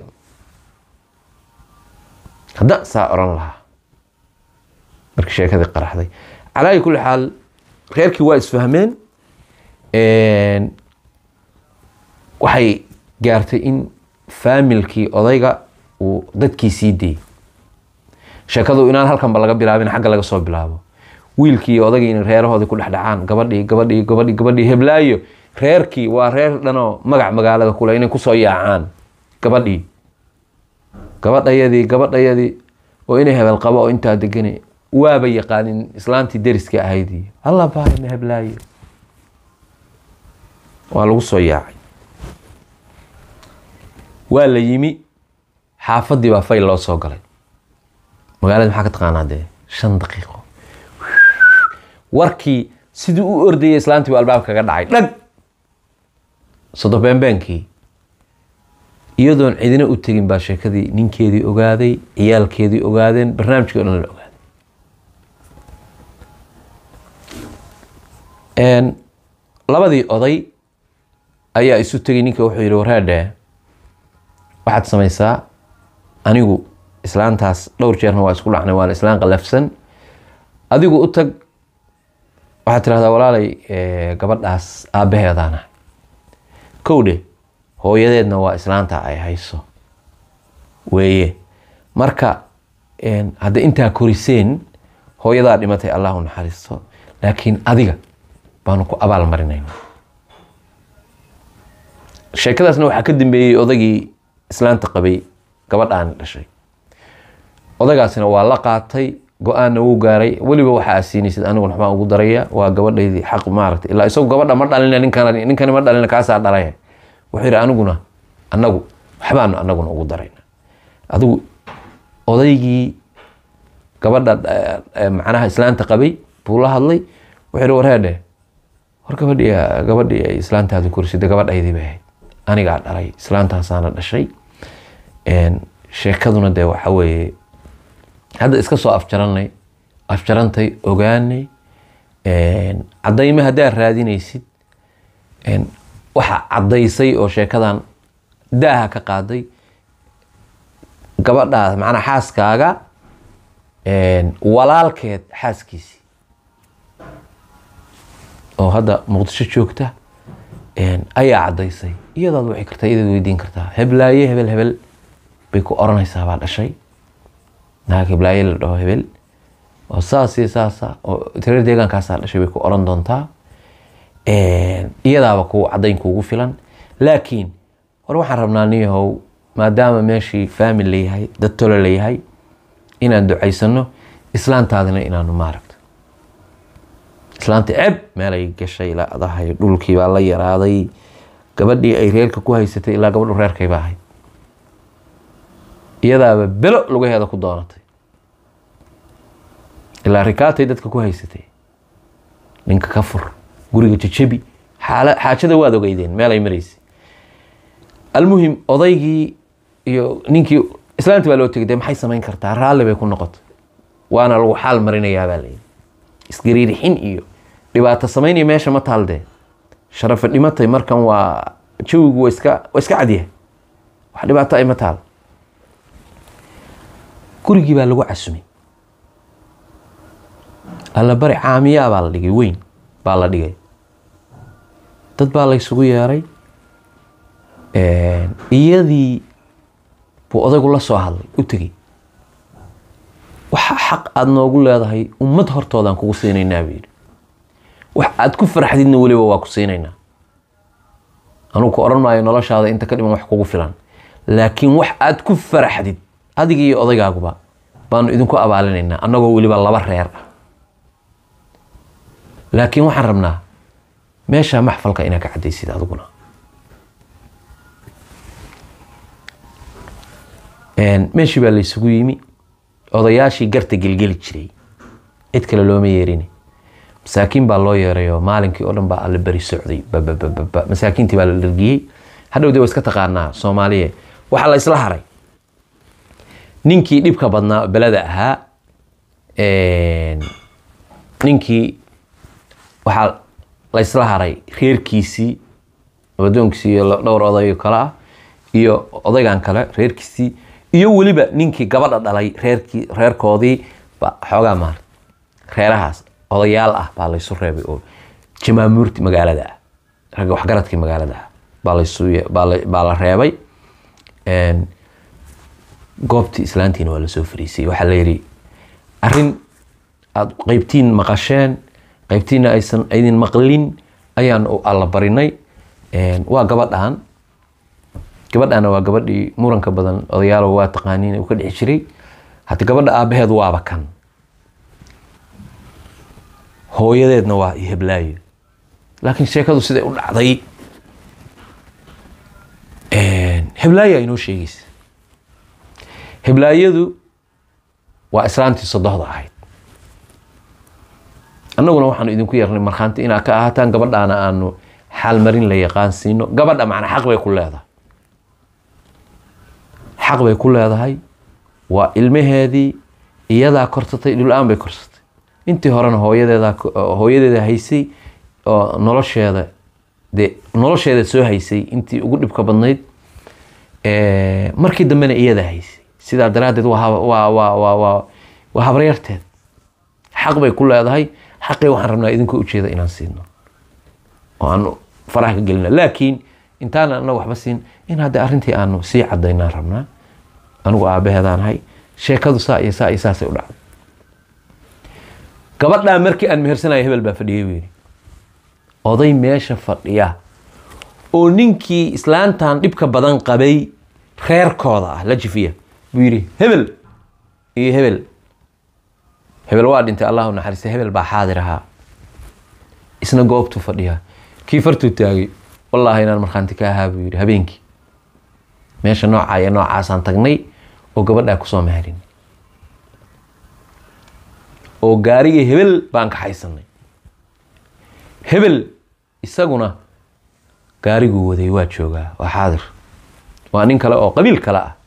hadda saa oran lahaa markii sheekadii qaraxday calaayi kulli xaal reerkii waa isfahmeen waxay gaartay in faamilkii odayga uu dadkii sii dayey sheekadu inaan halkanba laga bilaabin xagga laga soo bilaabo wiilkii iyo odaygii in reerahoodii ku dhexdhacaan gabadhii gabadhii gabadhii gabadhii heblaayo reerkii waa reer dhanoo magac magaalada kule inay kusoo yaacaan gabadhii gabadhayadii gabadhayadii oo inay hebel qabo oo intaa degane waaba yaqaanin islaantii deriska ahaydii alla baarina heblaayo waa lagu soo yaacay waa la yimi xaafadii baa fayl loo soo galay magaalada maxaa ka taqaanaa dee shan daqiiqo warkii sidii u ordayay islaantii baa albaabka kaga dhacay dhag sodo beenbeenkii iyadoon cidina u tegin baa sheekadii ninkeedii ogaaday ciyaalkeedii ogaadeen barnaamijkii o dhan la ogaaday labadii oday ayaa isu tegay ninka wuxuu yihi wareedhe waxaad samaysaa anigu islaantaas dhowr jeerna waa isku dhacnay waana islaan qalafsan adigu u tag waxaad tirahdaa walaalay gabadhaas aabbaheedaana kowdhe hooyadeedna waa islaanta ay hayso weeye marka hadda intaa koriseen hooyadaa dhimatay allah u naxariisto laakiin adiga baanu ku abaal marinayna sheekadaasna waxaa ka dambeeyey odagii islaanta qabay gabadhaani dhashay odagaasina waa la qaatay go-aanna wuu gaaray weliba waxa aad siinaysid aniguna waxbaan ugu daraya waa gabadhaydii xaq maaragtay ilaa isagu gabadha ma dhalina ninkan ninkani ma dhalina kaasaa dhalay wuxuu yidhi aniguna anagu waxbaanu anaguna ugu darayna adigu odaygii gabadha macnaha islaanta qabay buu la hadlay wuxuu yidhi wareedhe war gabadhii gabadhii ay islaantaadu korisida gabadhaydii bay ahayd anigaa dhalay islaantaasaana dhashay sheekaduna dee waxa weeye hadda iska soo afjaranay afjarantay ogaanay caddayme haddaad raadinaysid waxa caddaysay oo sheekadan daaha ka qaaday gabadhaas macnaa xaaskaaga walaalkeed xaaskiisii oo hadda muqdisho joogta ayaa caddaysay iyadaad wici kartaa iyadaad weydiin kartaa heblaaye hebel hebel bay ku oranaysaa baa dhashay naag heblaaye la dhaho hebel oo saas iyo saasa oo tirar deegaankaasaa dhashay bay ku oran doontaa iyadaaba ku caddayn kuugu filan laakiin war waxaan rabnaa niyahow maadaama meeshii faamil layahay dad tolo layahay inaan ducaysano islaantaadina inaanu maaragto islaanta ceb meelay gashay ilaa adahay dhulkii baa la yaraaday gabadhii ay reerka ku haysatay ilaa gabadhu reerkay baa ahayd iyadaaba belo lugaheeda ku doonatay ilaa rikaatay dadka ku haysatay ninka ka fur guriga jajabi xaajada waad ogeydeen meelay maraysay almuhim odaygii iyo ninkii islaantii baa loo tegay dee maxay samayn kartaa raalli bay ku noqotay waana lagu xaal marinayaa baa layidhi isgariirixin iyo dhibaato samayn iyo meesha ma taaldee sharafe dhimatay markan waa jawigu waa iska waa iska cadyahay wax dhibaato ay ma taal gurigii baa lagu casumay allabari caamiyaa baa la dhigay weyn baa la dhigay dad baa laysugu yeeray iyadii buu odaygu la soo hadlay u tegey waxa xaq aada noogu leedahay ummad hortoodaan kugu siinaynaa buu yidhi wax aad ku farxdidna weliba waa ku siinaynaa anugu ku odhan maayo noloshaada inta ka dhiman wax kugu filan laakiin wax aad ku faraxdid adiga iyo odaygaaguba baanu idinku abaalinaynaa annagoo weliba laba reer ah laakiin waxaan rabnaa meeshaa maxfalka inaa ka caddaysid adiguna meeshii baa laysugu yimi odayaashii garta gelgeli jiray cid kale looma yeerin masaakiin baa loo yeerayoo maalinkii oo dhan baa alla beri socday babababa masaakiintii baa la dhargiyey hadhow de waa iska taqaanaa soomaaliya waxaa la isla haray ninkii dhibka badnaa oo beleda ahaa ninkii waxaa la isla haray reerkiisii adoonkiisii iyo dhowr oday kale ah iyo odaygan kale reerkiisii iyo weliba ninkii gabadha dhalay reerkii reerkoodii ba xoogaa maarta reerahaas odayaal ah baa laysu reebay oo jamaamuurti magaalada ah ragga waxgaradkii magaalada ah baa laysu baa la reebay goobtii islaantiina waa lasoo fariisay waxaa la yidhi arrin aada qeybtiin maqasheen qeybtiina aysan aydin maqlin ayaan alla barinay waa gabadhan gabadhana waa gabadhii muranka badan odayaalo waa taqaaniin uu ka dhici jiray hata gabadha aabaheed waaba kan hooyadeedna waa iyo heblaayo laakiin sheekadu siday u dhacday heblaayo inoo sheegaysa heblaayadu waa islaantii sodohda ahayd annaguna waxaanu idinku yeernay markhaanti inaad ka ahaataan gabadhaana aanu xaalmarin la yaqaan siino gabadha macna xaq bay ku leedahay xaq bay ku leedahay waa ilmaheedii iyadaa korsatay dhul-aan bay korsatay intii horena hooyadeeda hooyadeeda haysay oo nolosheeda dee nolosheeda soo haysay intii ugu dhibka badnayd markii dambena iyadaa haysay sidaa daraaddeed waa habaryarteed xaq bay ku leedahay xaqii waxaan rabnaa idinkoo ujeeda inaan siino oo aan faraha ka gelina laakiin intaana anaga waxba siin in hadda arrintii aanu sii cadaynaan rabnaa anigu aabaheedaan ahay sheekadu saa iyo saa iyo saasay u dhacday gabadhaa markii aan mehersanaya hebel baa fadhiyay buu yidhi oday meesha fadhiya oo ninkii islaantan dhibka badan qabay reerkooda ah la jifiya buu yidhi hebel iyo hebel hebel waa dhintay allah u naxariista hebel baa xaadir ahaa isna goobtuu fadhiyaa kii fartuu taagay wallaahi inaan markhaanti ka ahaa buu yidhi habeenkii meesha noocaa iyo noocaasaan tagnay oo gabadhaa kusoo meherin oo gaarigii hebel baan kaxaysanay hebel isaguna gaariguu waday waa joogaa waa xaadir waa nin kale oo qabiil kale ah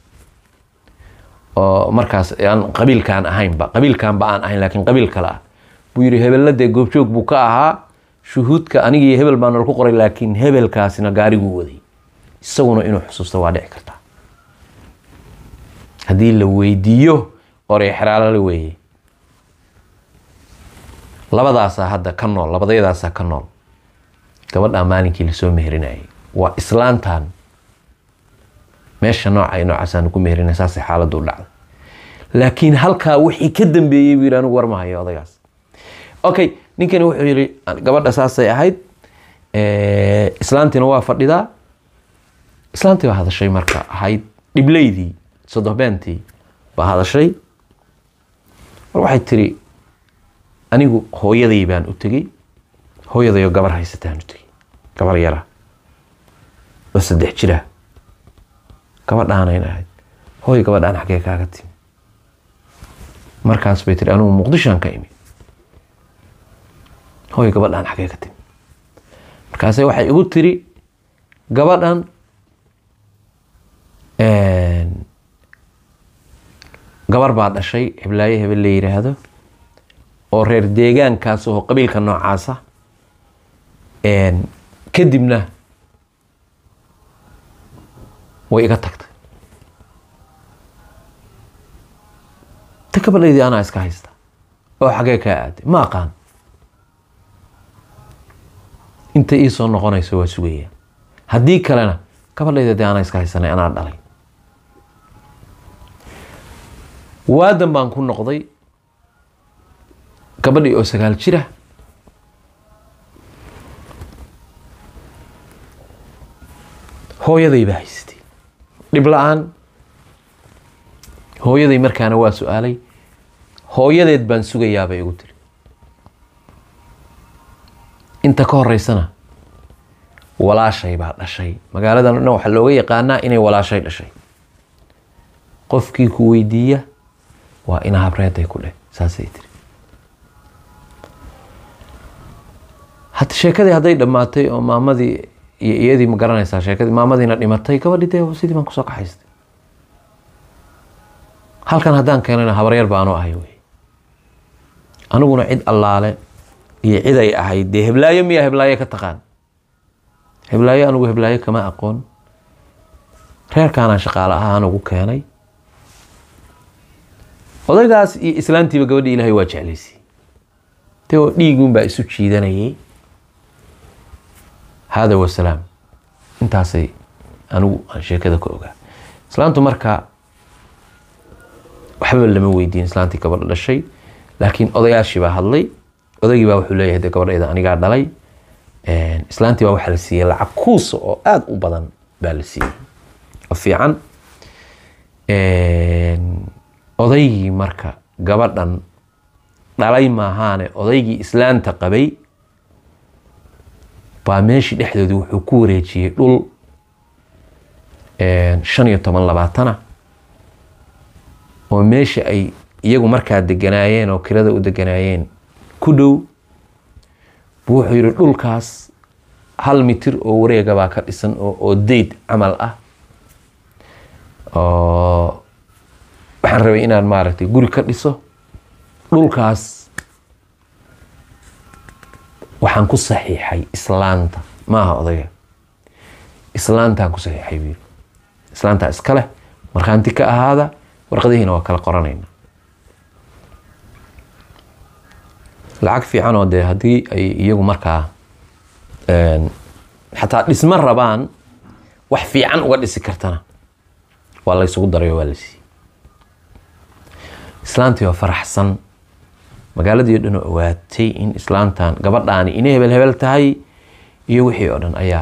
oo markaas aan qabiilkaan ahaynba qabiilkaanba aan ahayn laakiin qabiil kale ah buu yidhi hebella dee goobjoog buu ka ahaa shuhuudka anigii hebel baa nala ku qoray laakiin hebelkaasina gaariguu waday isaguna inuu xusuusto waa dhici kartaa haddii la weydiiyo orey xeraalo la weeyey labadaasaa hadda ka nool labadayadaasaa ka nool gabadhaa maalinkii lasoo meherinayay waa islaantan meesha nooca noocaasaan ku meherinay saasay xaaladdu u dhacday laakiin halkaa wixii ka dambeeyey buu yidhi anigu warmahayo odaygaas okay ninkani wuxuu yidhi gabadha saasay ahayd islaantiina waa fadhidaa islaantii baa hadashay marka ahayd dhibleydii sodohbeentii baa hadashay mar waxay tiri anigu hooyaday baan u tegey hooyadayoo gabar haysataan u tegey gabar yara oo saddex jira gabadhaanayn ahayd hooy gabadhaan xaggee kaaga timi markaas bay tiri anigu muqdishoan ka imi hooy gabadhaan xaggee ka timi markaase waxay igu tiri gabadhan gabar baa dhashay heblaaye hebel la yiraahdo oo reer deegaankaas oo qabiilka noocaasa kadibna way iga tagtay ta gabadhaydii anaa iska haysta oo xagee kaa aaday ma aqaan inta ii soo noqonayso waa sugaya haddii kalena gabadhayda dee anaa iska haysanay anaa dhalay waadan baan ku noqday gabadhii oo sagaal jira hooyaday baa haysatay dhib la-aan hooyaday markaana waa su-aalay hooyadeed baan sugayaabay igu tiri inta ka horeysana walaashay baa dhashay magaaladan o dhan waxaa looga yaqaanaa inay walaashay dhashay qofkii ku weydiiya waa ina habreeday ku dheh saasay tiri hata sheekadii hadday dhammaatay oo maamadii iyo iyadii ma garanaysaa sheekadii maamadiina dhimatay gabadhii dee sidii baan kusoo kaxaystay halkan haddaan keenayna habaryar baanu ahay wey aniguna cid allaale iyo cid ay ahayd dee heblaayo miyaa heblaayo ka taqaan heblaayo anigu heblaayo kama aqoon reerkaanaan shaqaale ahaa anigu keenay odaygaas iyo islaantiiba gabadhii ilaahay waa jeclaysay dee oo dhiiguunbaa isu jiidanayay hada wasalaam intaasay anigu aan sheekada ka ogaa islaantu marka waxba lama weydiin islaantii gabadha dhashay laakiin odayaashii baa hadlay odaygii baa wuxuu leeyahay de gabadhayda anigaa dhalay islaantii baa waxaa la siiyey lacag kuusa oo aada u badan baa la siiyey oo fiican odaygii marka gabadhan dhalay maahaane odaygii islaanta qabay baa meeshii dhexdoodii wuxuu ku wareejiyey dhul shan iyo toban labaatana oo meesha ay iyagu markaa deganaayeen oo kirada u deganaayeen ku dhow buu wuxuu yihi dhulkaas hal mitir oo wareega baa ka dhisan oo dayd camal ah oo waxaan rabay inaan maaragtay guri ka dhiso dhulkaas waxaan ku saxiixay islaanta maaha odayga islaantaan ku saxiixay buu islaantaa iska leh markhaanti ka ahaada warqadihiina waa kala qoranayna lacag fiican oo dee haddii ay iyagu markaa xataa dhisma rabaan wax fiican uga dhisi kartana waa la ysugu daray oo waa la siiyey islaantii oo faraxsan magaaladii o dhan oo owaatay in islaantan gabadhaani inay hebel hebel tahay iyo wixii oo dhan ayaa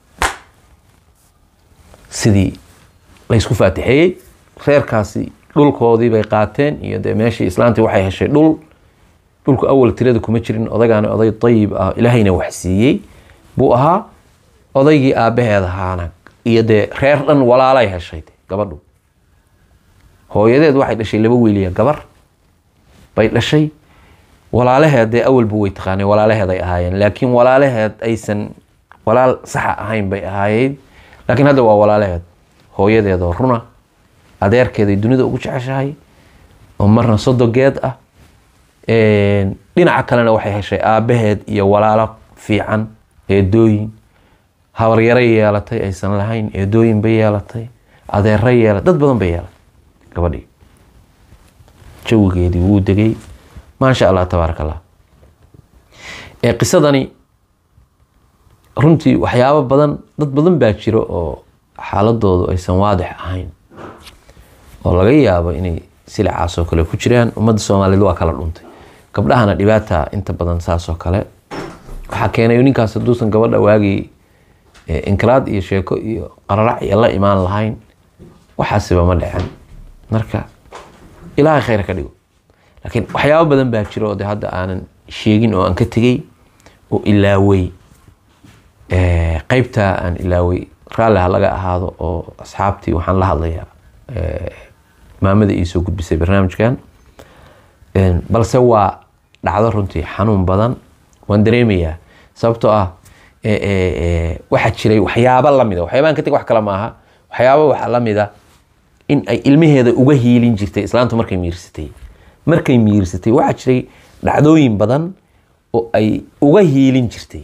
sidii laysku faatixeeyey reerkaasi dhulkoodii bay qaateen iyo dee meeshii islaantii waxay heshay dhul dhulku awal tirada kuma jirin odaygaani oday dayib ah ilaahayna wax siiyey buu ahaa odaygii aabbaheed ahaana iyo dee reer dhan walaalay heshay gabadhu hooyadeed waxay dhashay laba wiiliya gabar bay dhashay walaalaheed dee awalbu way taqaaneen walaalaheed ay ahaayeen laakiin walaalaheed aysan walaal saxa ahayn bay ahaayeyd laakiin hadda waa walaalaheed hooyadeedoo runa adeerkeeday dunida ugu jeceshahay oo marna sodogeed ah dhinaca kalena waxay heshay aabbaheed iyo walaalo fiican eedooyin habaryaro yeelatay aysan lahayn eedooyin bay yeelatay adeero yeela dad badan bay yeelatay gabadhii jawigeedii wuu degay maasha allah tabaaraka allah ee qisadani runtii waxyaabo badan dad badan baa jiro oo xaaladoodu aysan waadix ahayn oo laga yaabo inay silicaas oo kale ku jiraan ummadda soomaaliyeed waa kala dhuntay gabdhahana dhibaata inta badan saas oo kale waxaa keenay ninkaas hadduusan gabadha waagii inkiraad iyo sheeko iyo qararac iyo la imaan lahayn waxaasiba ma dhicin marka ilaahay khayr ka dhigo laakiin waxyaabo badan baa jiro oo de hadda aanan sheegin oo aan ka tegey oo ilaawey qeybtaa aan ilaawey raalli ha laga ahaado oo asxaabtii waxaan la hadlayaa maamada iisoo gudbisay barnaamijkan balse waa dhacdo runtii xanuun badan waan dareemayaa sababtoo ah waxaa jiray waxyaabo lamida waxyaabaan ka teg wax kale maaha waxyaabo waxaa lamida in ay ilmaheeda uga hiilin jirtay islaantu markay miirsatay markay miirsatay waxaa jiray dhacdooyin badan oo ay uga hiilin jirtay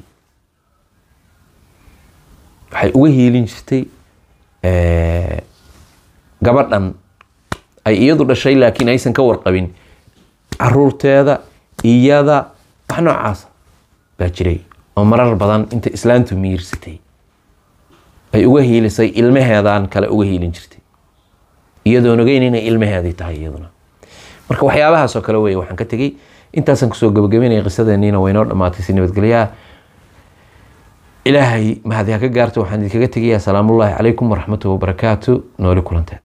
waxay uga hiilin jirtay gabadhan ay iyadu dhashay laakiin aysan ka warqabin caruurteeda iyada wax noocaasa baa jiray oo marar badan inta islaantu miirsatay ay uga hiilisay ilmaheedan kale uga hiilin jirtay iyadoon ogeyn inay ilmaheedii tahay iyaduna marka waxyaabahaas oo kale wey waxaan ka tegey intaasaan kusoo gabagabeynaya qisadeeniina waynoo dhammaatay si nabadgelyaha ilaahay mahadi ha ka gaarto waxaan idinkaga tegayaa salaamullaahi calaykum waraxmatuhi wabarakaatu nooli kulanteed